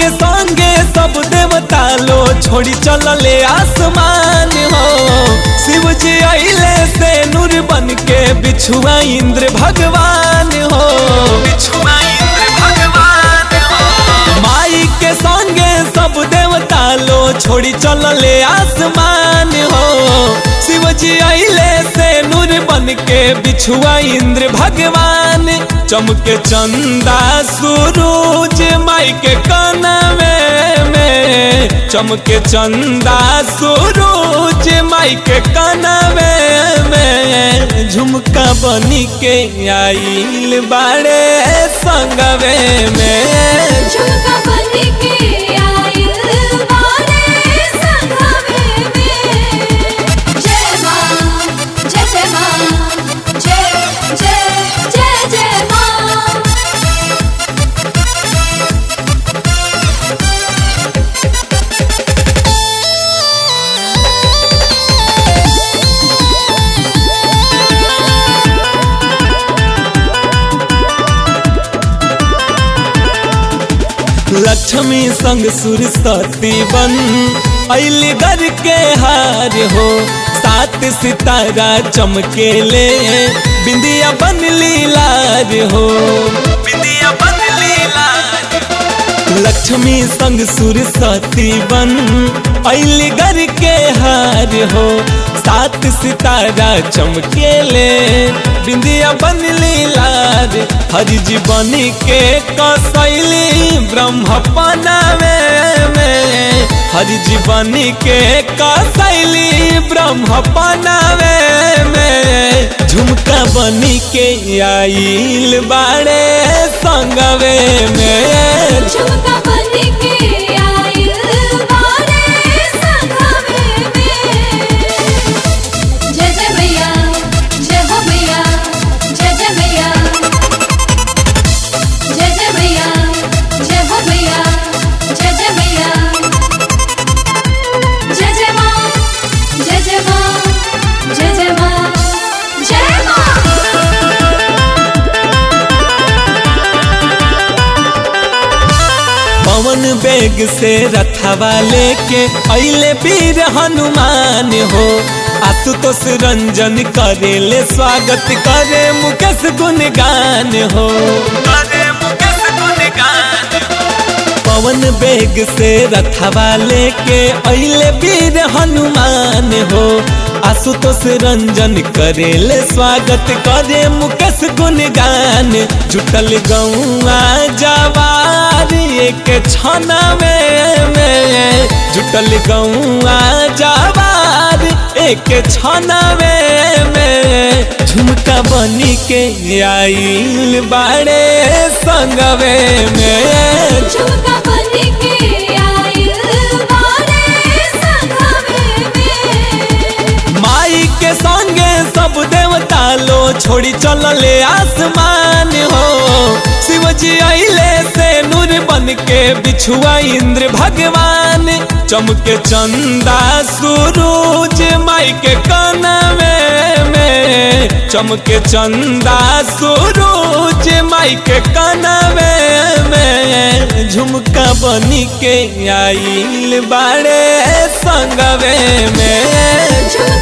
के संगे सब देवता लो छोड़ी चलले आसमान हो शिव जी अइले से नूर बन के बिछुआ इंद्र भगवान हो बिछुआ इंद्र भगवान हो माई के संगे सब देवता लो छोड़ी चलले आसमान हो शिव जी अइले से नूर बन के बिछुआ इंद्र भगवान चमके चंदा सूरज माई के कनवे में चमके चंदा सूरज माई के कनवे में झुमका बनी के आइल बाड़े संगवे में झुमका बन के आइल बारे संगमे में जय मां जय जय मां जय जय जय जय मां लक्ष्मी संग सरस्वती बन अली घर के हार हो सात सितारा चमकेले बिंदिया बन लीलार हो बिंदिया बन लीलार लक्ष्मी संग सरस्वती बन अली घर के हार हो सात सितारा चमकेले बिंदिया बन लीलार हरि जी बन के कसैली ब्रह्म पनावे में हरि जी बन के कसैली ब्रह्म पनावे में झुमका बन के आइल बाड़े संगवे में झुमका बन के आइल बारे संगमे में जय जय मैया जय हो मैया जय जय मैया जय जय मैया जय हो मैया जय जय मैया जय जय मां जय जय मां जय जय मां जय मां पवन बेग से रथवा लेके अइले वीर हनुमान हो आशुतोष रंजन करेले स्वागत करे मुकेश गुणगान हो करे मुकेश गुणगान पवन बेग से रथवा लेके अइले वीर हनुमान हो आशुतोष रंजन करेले स्वागत करे मुकेश गुणगान जुटल गौआ जवार एक छना में में जुटल गौआ जवार एक छना में में झुमका बनी के आइल बाड़े संगवे में झुमका बन के आइल बारे संगमे में माई के संगे सब देवता लो छोड़ी चलले आसमान हो शिव जी अइले से नूर बन के बिछुआ इंद्र भगवान चमके चंदा सूरज माई के कनवे में चमके चंदा सूरज माई के कनवे में झुमका बनी के आइल बाड़े संगवे में झुमका